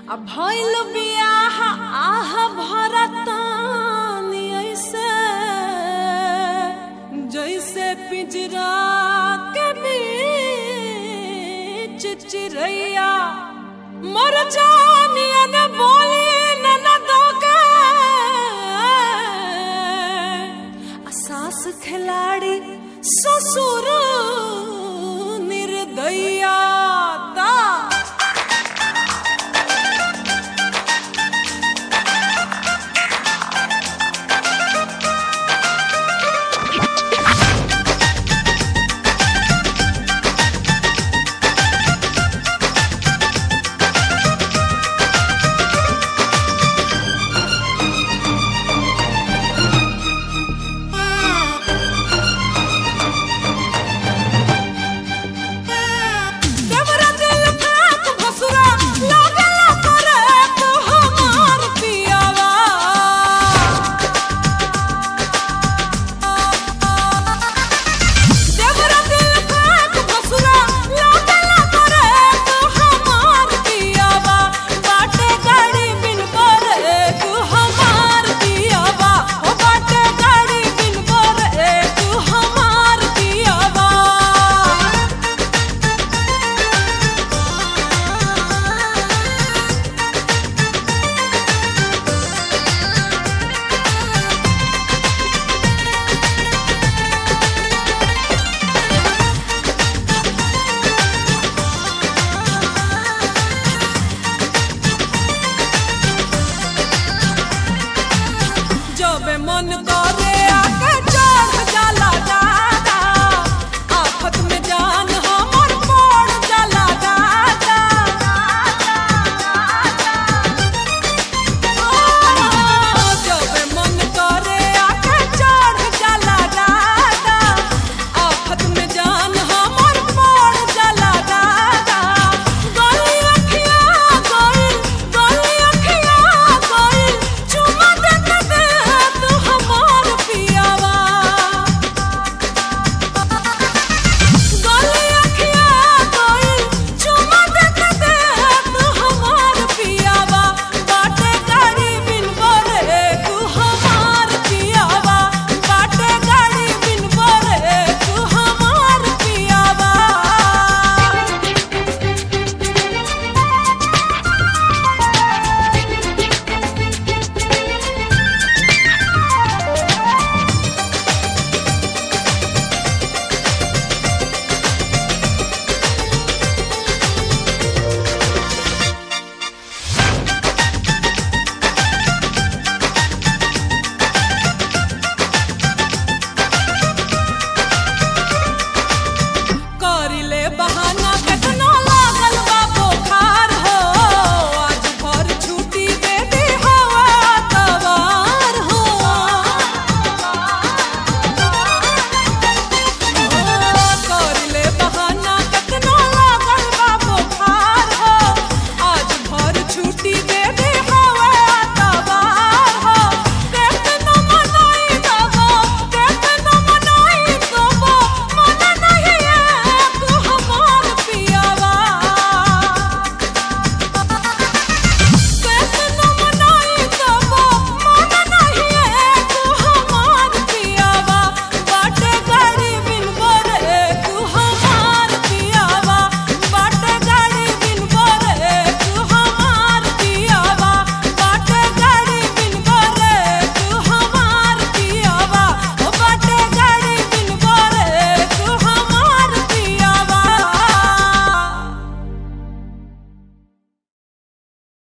आ भइल बियाह आह भरतानी ऐसे जैसे पिंजरा के बीच चिरैया मर जानिया न बोली न न दोगे आ सास खिलाड़ी ससुर निर्दया ता देवरा दिल फेंक भसुरा लागला करे तो हमार पियावा देवरा दिल फेंक भसुरा लागला करे तो हमार पियावा बाटे गाड़ी बिन करे तू हमार पियावा ओ बाटे गाड़ी बिन करे तू हमार पियावा जब मन कर